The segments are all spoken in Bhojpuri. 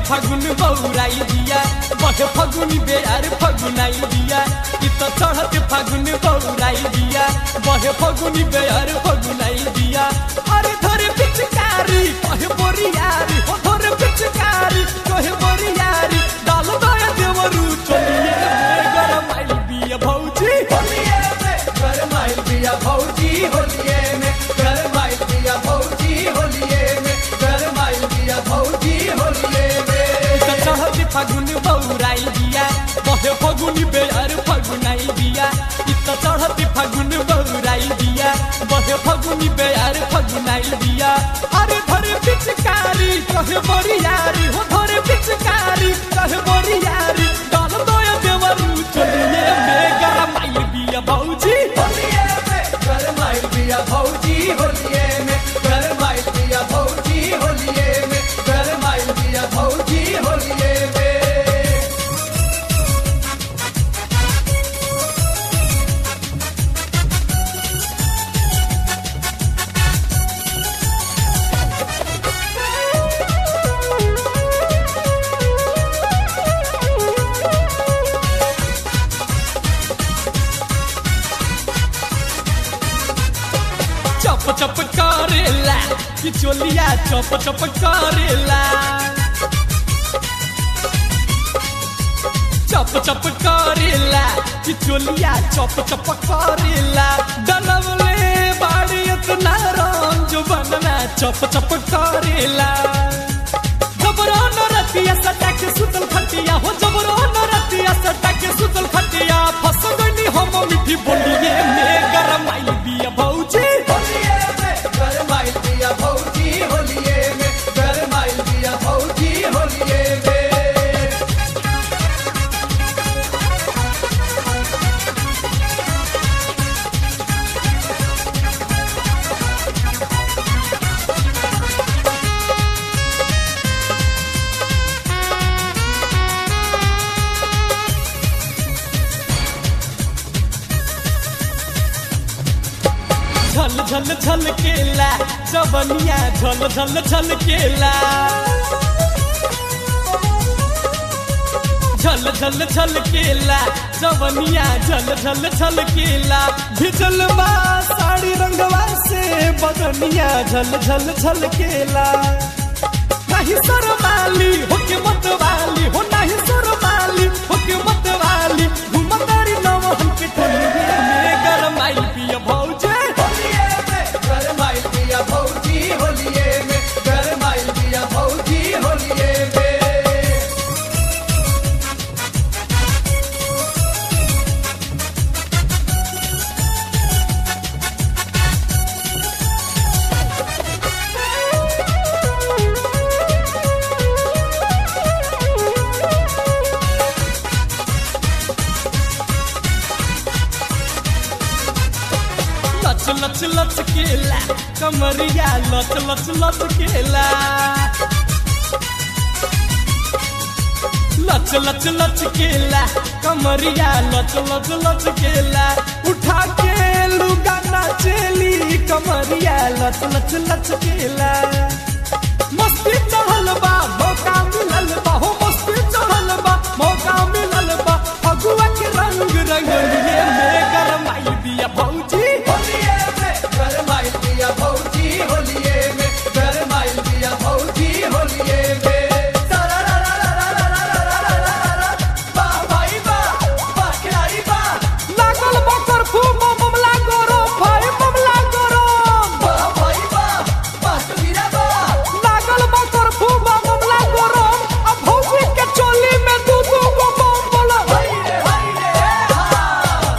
फागुन बौराई दिया बहे फगुनी बेयार फगुनाई दिया इ त चढ़त फागुन बौराई दिया बहे फगुनी बेयार फगुनाई दिया अरे धरे पिचकारी कहे बोरियारी हो धरे पिचकारी कहे बोरियारी डाल दया देवरू चलिए में गरम आइल बिया भौजी होलिये में गरमाइल बिया भौजी होलिये में गरमाइल बिया भौजी होलिये में गरमाइल बिया भौजी होलिये में त चढ़त फागुन बौराई दिया बहे फगुनी बेयार फगुनाई दिया इ त चढ़त फागुन बौराई दिया बहे फगुनी बेयार फगुनाई दिया अरे धरे पिचकारी कहे बोरियारी हो धरे पिचकारी कहे बोरियारी डाल दया देवरू चलिए में गरम आइल बिया भौजी होलिये में गरमाइल बिया भौजी होलिये में गरमाइल बिया भौजी होलिये में गरमाइल बिया भौजी होलिये में चप चप करेला कि चोलिया चप चप करेला चप चप करेला कि चोलिया चप चप करेला डलवले बाड़ी इतना रंग जो बनना चप चप करेला जबरो न रतिया सटा के सुतल खटिया हो जबरो न रतिया सटा के सुतल खटिया फस गनी हम मिठी बोलिए में गरम आइल बिया भौजी होलिये में गरमाइल बिया भौजी होलिये में गरमाइल बिया भौजी होलिये में झल झल झल केला जबनिया झल झल झल केला झल झल झल केला जबनिया झल झल झल केला भिजल बा साड़ी रंगवा से बदनिया झल झल झल केला नहीं सरमाली होके मत वाली हो नहीं सरमाली होके मत वाली घुमतारी नवहन के टोलिए में गरम आई पिया भौजे होलिये में गरमाइल बिया भौजी होलिये में गरमाइल बिया भौजी होलिये में लच लच लच केला कमरिया लच लच लच केला लच लच लच केला कमरिया लच लच लच केला उठा के लुगा नाचेली कमरिया लच लच लच केला मस्ती चढ़ल बा मौका मिलल बा हो मस्ती चढ़ल बा मौका मिलल बा फगुआ के रंग रंगलिए में गरमाई दिया भौजी होलिये में गरमाइल बिया भौजी होलिये में गरमाइल बिया भौजी होलिये में वाह भाई वाह वाह खिलाड़ी वाह लागल बकर फूम ममला गोरो भाई ममला गोरो वाह भाई वाह वाह कबीरा वाह लागल बकर फूम ममला गोरो अब भौजी के चोली में दू दू गो बम बोला हाय रे हाय रे हा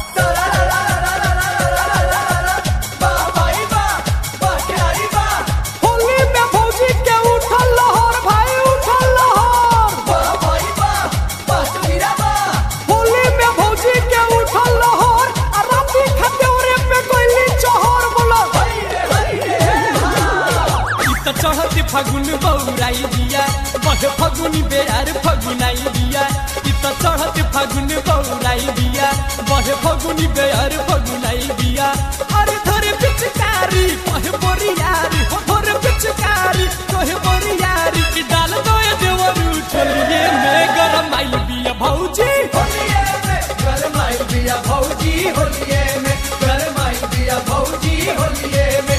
वाह भाई वाह वाह खिलाड़ी वाह होली में भौजी के उठल लहर भाई उठल लहर वाह भाई वाह वाह कबीरा वाह होली में भौजी के उठल लहर आ राती खतेवरे पे कोइली चहर बोला हाय रे हाय रे इ त चढ़त फागुन बौराई दिया बहे फगुनी बेयार फगुनाई दिया इ त चढ़त फागुन बौराई दिया बहे फगुनी बेयार फगुनाई दिया अरे धरे पिचकारी कहे बोरियारी हो धरे पिचकारी कहे बोरियारी कि डाल दो देवरू होलिए में